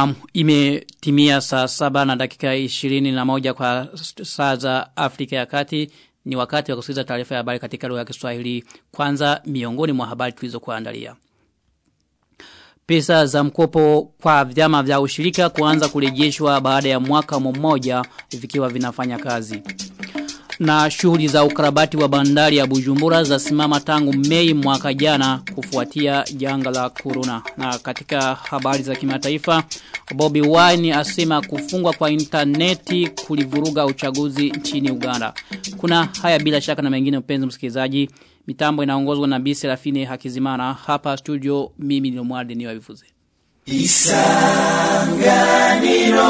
Na imetimia saa saba na dakika ishirini na moja kwa saa za Afrika ya kati ni wakati wa kusikiliza taarifa ya habari katika lugha ya Kiswahili kwanza miongoni mwa habari tulizokuandalia. Pesa za mkopo kwa vyama vya ushirika kuanza kurejeshwa baada ya mwaka mmoja vikiwa vinafanya kazi. Na shughuli za ukarabati wa bandari ya Bujumbura za simama tangu Mei mwaka jana kufuatia janga la corona. Na katika habari za kimataifa, Bobby Wine asema kufungwa kwa interneti kulivuruga uchaguzi nchini Uganda. Kuna haya bila shaka na mengine mpenzi msikilizaji. Mitambo inaongozwa na Bisi Rafine Hakizimana. Hapa studio mimi ni Mwalde ni wavifuze. Isanganiro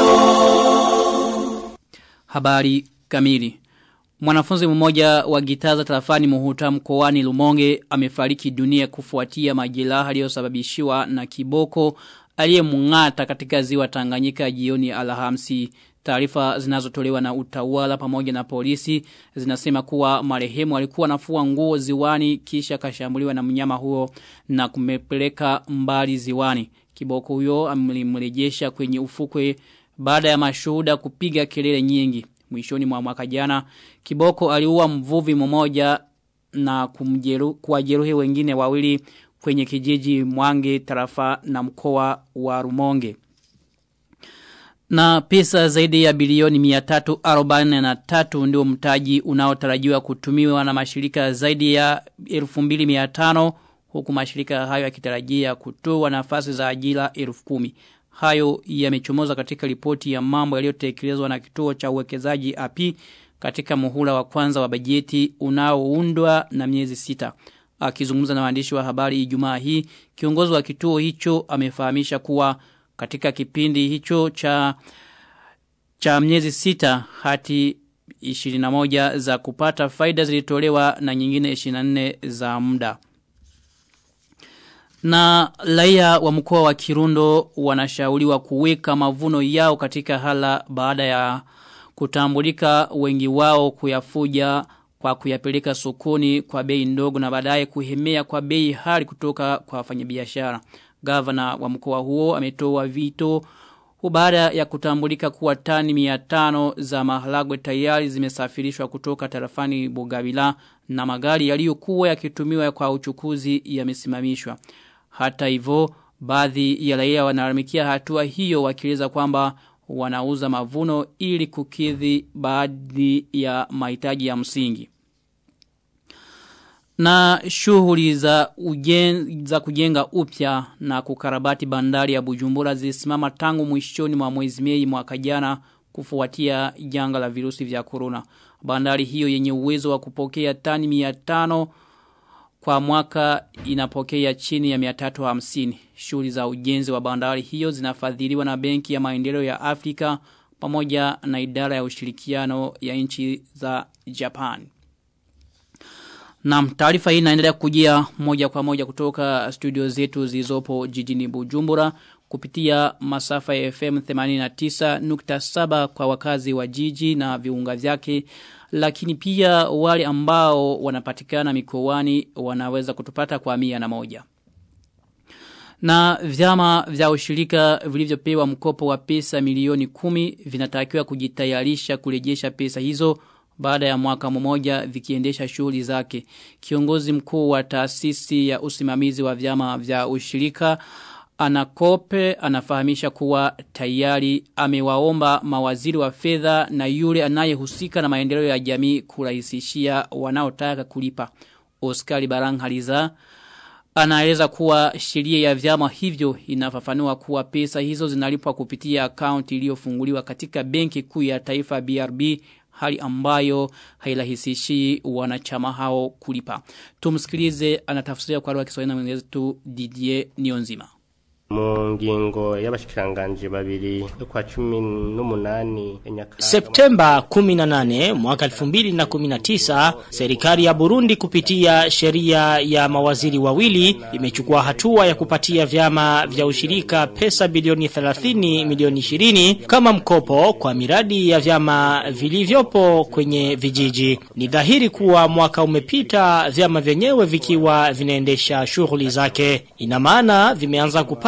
Habari kamili Mwanafunzi mmoja wa gitaza tarafani muhuta mkoani Lumonge amefariki dunia kufuatia majeraha aliyosababishiwa na kiboko aliyemng'ata katika ziwa Tanganyika jioni Alhamisi. Taarifa zinazotolewa na utawala pamoja na polisi zinasema kuwa marehemu alikuwa anafua nguo ziwani kisha kashambuliwa na mnyama huo na kumepeleka mbali ziwani. Kiboko huyo amlimrejesha kwenye ufukwe baada ya mashuhuda kupiga kelele nyingi. Mwishoni mwa mwaka jana Kiboko aliua mvuvi mmoja na kumjeru, kuwajeruhi wengine wawili kwenye kijiji Mwange tarafa na mkoa wa Rumonge. Na pesa zaidi ya bilioni 343 ndio mtaji unaotarajiwa kutumiwa na mashirika zaidi ya 2500 huku mashirika hayo yakitarajia kutoa nafasi za ajira 10,000. Hayo yamechomoza katika ripoti ya mambo yaliyotekelezwa na kituo cha uwekezaji API katika muhula wa kwanza wa bajeti unaoundwa na miezi sita. Akizungumza na waandishi wa habari Ijumaa hii, kiongozi wa kituo hicho amefahamisha kuwa katika kipindi hicho cha cha miezi sita hati 21 za kupata faida zilitolewa na nyingine 24 za muda. Na raia wa mkoa wa Kirundo wanashauriwa kuweka mavuno yao katika hala baada ya kutambulika wengi wao kuyafuja kwa kuyapeleka sokoni kwa bei ndogo na baadaye kuhemea kwa bei hali kutoka kwa wafanyabiashara. Gavana wa mkoa huo ametoa vito baada ya kutambulika kuwa tani 500 za maharagwe tayari zimesafirishwa kutoka tarafani Bugabila na magari yaliyokuwa yakitumiwa kwa uchukuzi yamesimamishwa. Hata hivyo baadhi ya raia wanalalamikia hatua hiyo wakieleza kwamba wanauza mavuno ili kukidhi baadhi ya mahitaji ya msingi. Na shughuli za ujen, za kujenga upya na kukarabati bandari ya Bujumbura zilisimama tangu mwishoni mwa mwezi Mei mwaka jana kufuatia janga la virusi vya corona. Bandari hiyo yenye uwezo wa kupokea tani 500 kwa mwaka inapokea chini ya 350. Shughuli za ujenzi wa bandari hiyo zinafadhiliwa na Benki ya Maendeleo ya Afrika pamoja na idara ya ushirikiano ya nchi za Japan. Na taarifa hii inaendelea kujia moja kwa moja kutoka studio zetu zilizopo jijini Bujumbura kupitia masafa ya FM 89.7 kwa wakazi wa jiji na viunga vyake lakini pia wale ambao wanapatikana mikoani wanaweza kutupata kwa mia na moja. Na vyama vya ushirika vilivyopewa mkopo wa pesa milioni kumi vinatakiwa kujitayarisha kurejesha pesa hizo baada ya mwaka mmoja vikiendesha shughuli zake. Kiongozi mkuu wa taasisi ya usimamizi wa vyama vya ushirika Anakope anafahamisha kuwa tayari amewaomba mawaziri wa fedha na yule anayehusika na maendeleo ya jamii kurahisishia wanaotaka kulipa. Oscar Baranghaliza anaeleza kuwa sheria ya vyama hivyo inafafanua kuwa pesa hizo zinalipwa kupitia akaunti iliyofunguliwa katika benki kuu ya taifa BRB hali ambayo hairahisishi wanachama hao kulipa. Tumsikilize anatafsiria kwa lugha ya Kiswahili na mwenzetu Didier Nionzima mu ngingo y'abashikiranganje babiri kwa cumi n'umunani Septemba 18 mwaka 2019 serikali ya Burundi kupitia sheria ya mawaziri wawili imechukua hatua ya kupatia vyama vya ushirika pesa bilioni 30 milioni 20 kama mkopo kwa miradi ya vyama vilivyopo kwenye vijiji. Ni dhahiri kuwa mwaka umepita vyama vyenyewe vikiwa vinaendesha shughuli zake. Ina maana vimeanza kupata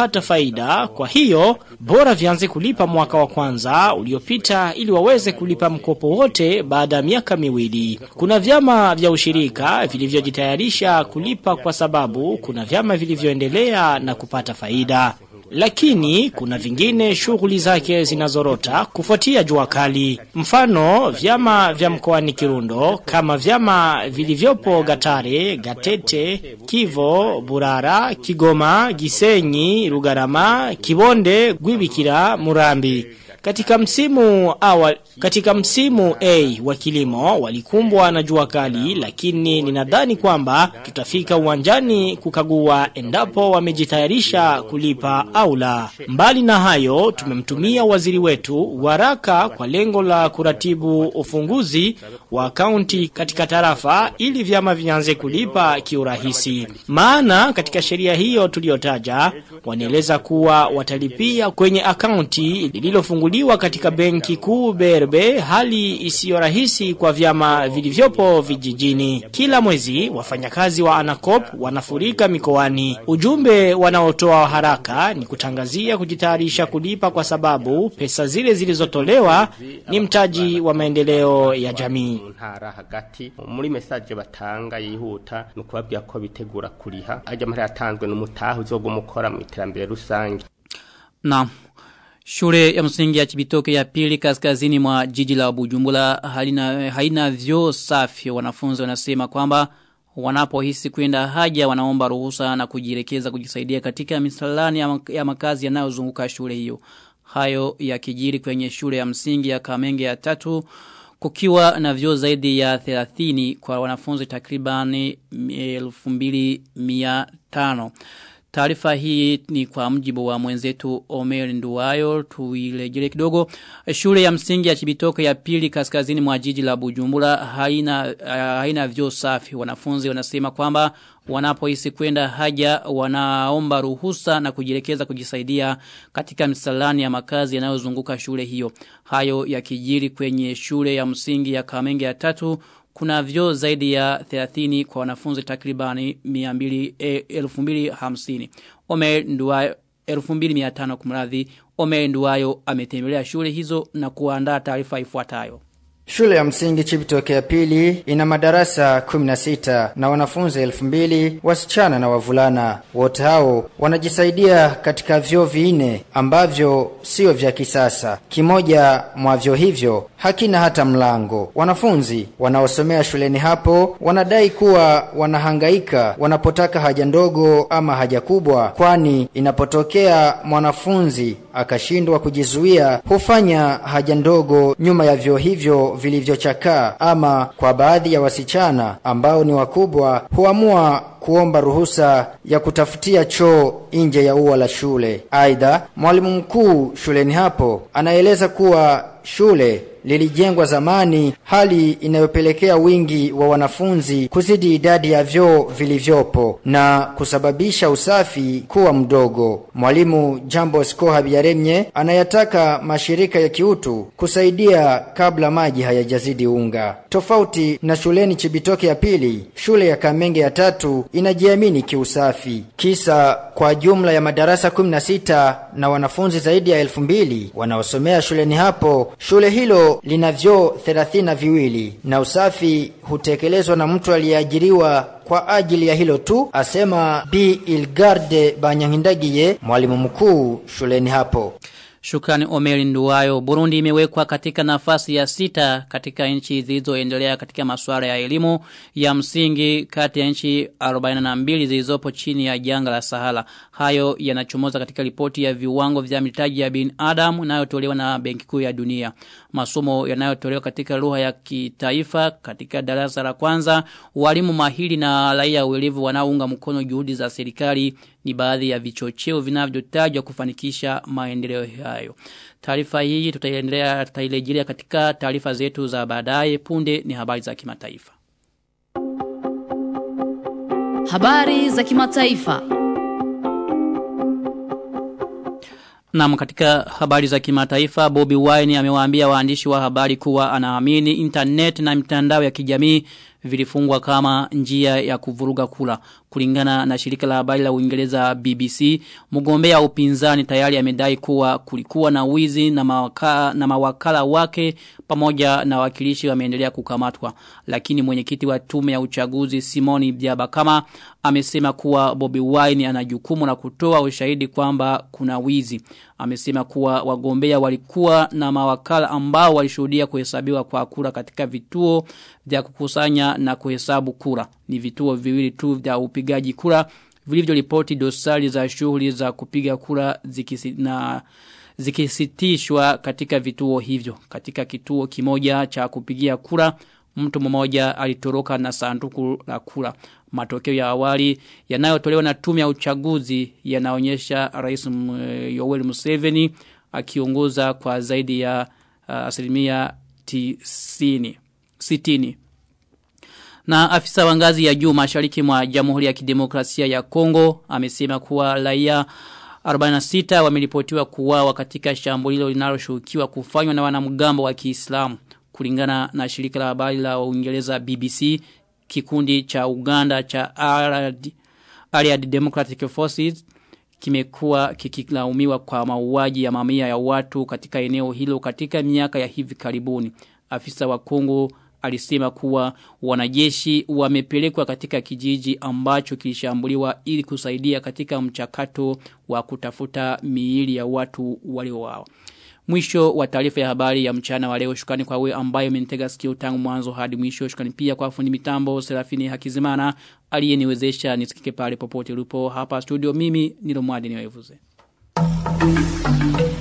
kupata faida. Kwa hiyo bora vianze kulipa mwaka wa kwanza uliopita ili waweze kulipa mkopo wote baada ya miaka miwili. Kuna vyama vya ushirika vilivyojitayarisha kulipa kwa sababu kuna vyama vilivyoendelea na kupata faida. Lakini kuna vingine shughuli zake zinazorota kufuatia jua kali. Mfano vyama vya mkoani Kirundo kama vyama vilivyopo Gatare, Gatete, Kivo, Burara, Kigoma, Gisenyi, Rugarama, Kibonde, Gwibikira, Murambi. Katika msimu awali, katika msimu A wa kilimo walikumbwa na jua kali lakini ninadhani kwamba tutafika uwanjani kukagua endapo wamejitayarisha kulipa au la. Mbali na hayo tumemtumia waziri wetu waraka kwa lengo la kuratibu ufunguzi wa akaunti katika tarafa ili vyama vianze kulipa kiurahisi. Maana katika sheria hiyo tuliyotaja wanaeleza kuwa watalipia kwenye akaunti lililofunguliwa katika benki kuu BRB hali isiyo rahisi kwa vyama vilivyopo vijijini. Kila mwezi wafanyakazi wa Anacop wanafurika mikoani. Ujumbe wanaotoa haraka ni kutangazia kujitayarisha kulipa kwa sababu pesa zile zilizotolewa ni mtaji wa maendeleo ya jamii. ntara hagati muri message batanga yihuta no kubabwira ko bitegura kuriha ajya amahera yatanzwe n'umutaha uzogumukora mu iterambere rusange Na Shule ya msingi ya Chibitoke ya pili kaskazini mwa jiji la Bujumbura halina haina vyoo safi. Wanafunzi wanasema kwamba wanapohisi kwenda haja wanaomba ruhusa na kujielekeza kujisaidia katika misalani ya, mak ya makazi yanayozunguka shule hiyo. Hayo yakijiri kwenye shule ya msingi ya Kamenge ya tatu kukiwa na vyoo zaidi ya 30 kwa wanafunzi takribani 2500. Taarifa hii ni kwa mjibu wa mwenzetu Omer Nduwayo tuilejele kidogo. Shule ya msingi ya Chibitoke ya pili kaskazini mwa jiji la Bujumbura haina uh, haina vyoo safi. Wanafunzi wanasema kwamba wanapohisi kwenda haja wanaomba ruhusa na kujielekeza kujisaidia katika msalani ya makazi yanayozunguka shule hiyo. Hayo yakijiri kwenye shule ya msingi ya Kamenge ya tatu kuna vyo zaidi ya 30 kwa wanafunzi takribani 1250. Omer Nduwayo 2500 kumradhi. Omer Nduwayo ametembelea shule hizo na kuandaa taarifa ifuatayo. Shule ya msingi Chibitoke ya pili ina madarasa 16 na wanafunzi 2000 wasichana na wavulana. Wote hao wanajisaidia katika vyoo vinne ambavyo sio vya kisasa. Kimoja mwa vyoo hivyo hakina hata mlango. Wanafunzi wanaosomea shuleni hapo wanadai kuwa wanahangaika wanapotaka haja ndogo ama haja kubwa, kwani inapotokea mwanafunzi akashindwa kujizuia hufanya haja ndogo nyuma ya vyoo hivyo vilivyochakaa, ama kwa baadhi ya wasichana ambao ni wakubwa huamua kuomba ruhusa ya kutafutia choo nje ya ua la shule. Aidha, mwalimu mkuu shuleni hapo anaeleza kuwa shule lilijengwa zamani, hali inayopelekea wingi wa wanafunzi kuzidi idadi ya vyoo vilivyopo na kusababisha usafi kuwa mdogo. Mwalimu Jambo Sko Habiyaremye anayataka mashirika ya kiutu kusaidia kabla maji hayajazidi unga. Tofauti na shuleni Chibitoke ya pili, shule ya Kamenge ya tatu inajiamini kiusafi. Kisa kwa jumla ya madarasa 16 na wanafunzi zaidi ya elfu mbili wanaosomea shuleni hapo, shule hilo lina vyoo thelathini na viwili na usafi hutekelezwa na mtu aliyeajiriwa kwa ajili ya hilo tu, asema B Ilgarde Banyangindagiye, mwalimu mkuu shuleni hapo. Shukrani Omeri Nduwayo. Burundi imewekwa katika nafasi ya sita katika nchi zilizoendelea katika masuala ya elimu ya msingi kati ya nchi 42 zilizopo chini ya janga la Sahara. Hayo yanachomoza katika ripoti ya viwango vya mitaji ya binadamu inayotolewa na Benki Kuu ya Dunia. Masomo yanayotolewa katika lugha ya kitaifa katika darasa la kwanza, walimu mahiri na raia uelevu wanaounga mkono juhudi za serikali ni baadhi ya vichocheo vinavyotajwa kufanikisha maendeleo hayo. Taarifa hii tutaendelea tutairejelea katika taarifa zetu za baadaye. Punde ni habari za kimataifa. Habari za kimataifa. Naam katika habari za kimataifa Bobby Wine amewaambia waandishi wa habari kuwa anaamini internet na mitandao ya kijamii vilifungwa kama njia ya kuvuruga kula. Kulingana na shirika la habari la Uingereza BBC, mgombea upinzani tayari amedai kuwa kulikuwa na wizi na mawakala, na mawakala wake pamoja na wakilishi wameendelea kukamatwa. Lakini mwenyekiti wa tume ya uchaguzi Simoni Biabakama amesema kuwa Bobby Wine ana jukumu la kutoa ushahidi kwamba kuna wizi. Amesema kuwa wagombea walikuwa na mawakala ambao walishuhudia kuhesabiwa kwa kura katika vituo vya kukusanya na kuhesabu kura. Ni vituo viwili tu vya upigaji kura vilivyoripoti dosari za shughuli za kupiga kura zikisi, na zikisitishwa katika vituo hivyo. Katika kituo kimoja cha kupigia kura mtu mmoja alitoroka na sanduku la kura. Matokeo ya awali yanayotolewa na tume ya uchaguzi yanaonyesha Rais Yoweri Museveni akiongoza kwa zaidi ya uh, asilimia tisini, sitini. Na afisa wa ngazi ya juu mashariki mwa Jamhuri ya Kidemokrasia ya Kongo amesema kuwa raia 46 wameripotiwa kuuawa katika shambulio linaloshukiwa kufanywa na wanamgambo wa Kiislamu kulingana na shirika la habari la Uingereza BBC kikundi cha Uganda cha Allied, Allied Democratic Forces kimekuwa kikilaumiwa kwa mauaji ya mamia ya watu katika eneo hilo katika miaka ya hivi karibuni. Afisa wa Kongo alisema kuwa wanajeshi wamepelekwa katika kijiji ambacho kilishambuliwa ili kusaidia katika mchakato wa kutafuta miili ya watu waliouawa. Mwisho wa taarifa ya habari ya mchana wa leo shukrani kwa wewe ambaye umenitega sikio tangu mwanzo hadi mwisho shukrani pia kwa fundi mitambo Serafini Hakizimana aliyeniwezesha nisikike pale popote ulipo hapa studio mimi nilo mwadi niwevuze. Thank you.